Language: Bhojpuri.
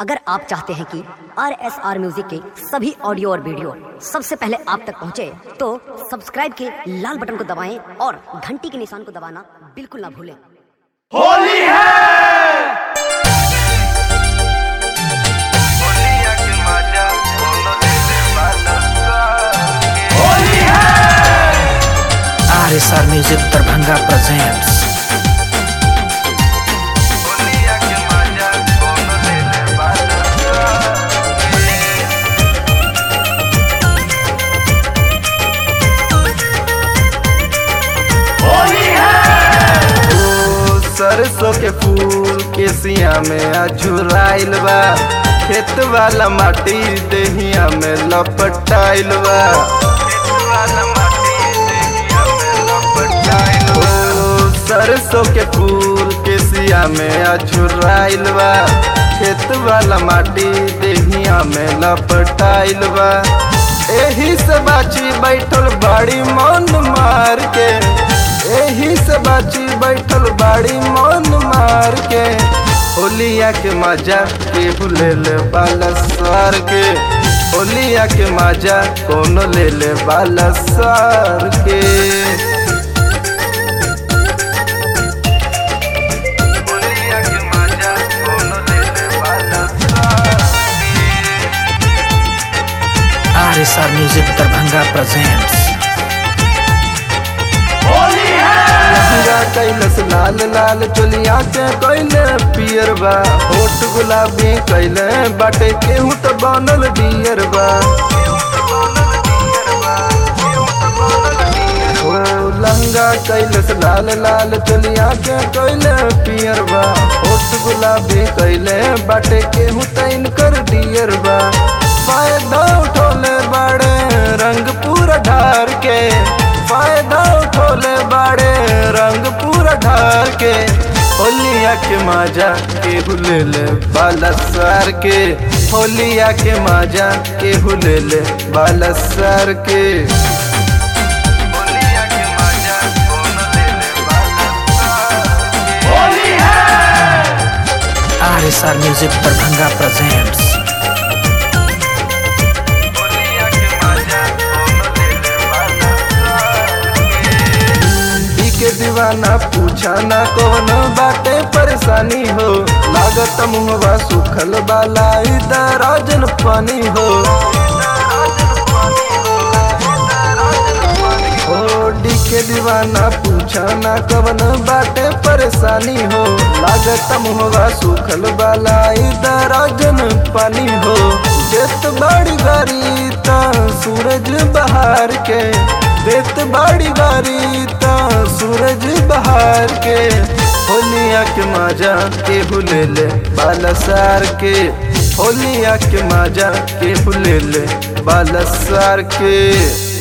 अगर आप चाहते हैं कि आर एस आर म्यूजिक के सभी ऑडियो और वीडियो सबसे पहले आप तक पहुंचे, तो सब्सक्राइब के लाल बटन को दबाएं और घंटी के निशान को दबाना बिल्कुल ना भूलें होली है होली है R S R music Darbhanga presents Holi है ओ सरसों के फूल के सिया में अझुराइल बा खेत वाला माटी देहिया में लपटाइल बा ओ सरसों के फूल के सिया में अझुराइल बा खेत वाला माटी देहिया में लपटाइल बा एही से बाची बैठल बड़ी मन मार के एही से बाची बैठल बाड़ी मन मार के होलिया के मजा के ले ले बाला सार के होलिया के मजा कौन ले ले बाला सार के होलिया के मजा कौन ले ले बाला सार R S R music Darbhanga presents Holi है लहंगा कैलस लाल लाल चोलिया के कैले पियर बा होठ गुलाबी कैले बाटे केहू तो बनल डियर बा ओ लहंगा कैलस लाल लाल चोलिया के कैले पियर बा होठ गुलाबी कैले बाटे केहू तो इनकर डियर बा फायदा उठोले बड़े रंग पूरा ढार के फायदा उठोले बड़े रंग पूरा ढार के होलिया के मजा के हुलेले बाला सार के होलिया के मजा के हुलेले बाला सार के होलिया के मजा कौन लेले बाला सार के होली है R S R music Darbhanga presents होलिया के मजा कौन लेले बाला सार के। ई के दीवाना पूछा ना कौन बाटे परेशानी हो लागत मुहवा सुखल बाला इधर राजन पानी हो ओ डी के दीवाना पूछा ना कवन बाटे परेशानी हो लागत मुहवा सुखल बाला इधर राजन पानी हो देत बड़ी गारी ता सूरज बहार के देत बड़ी गारी ता सूरज बहार के होलिया के मजा के हुलेले बालसार के होलिया के मजा के हुलेले बालसार के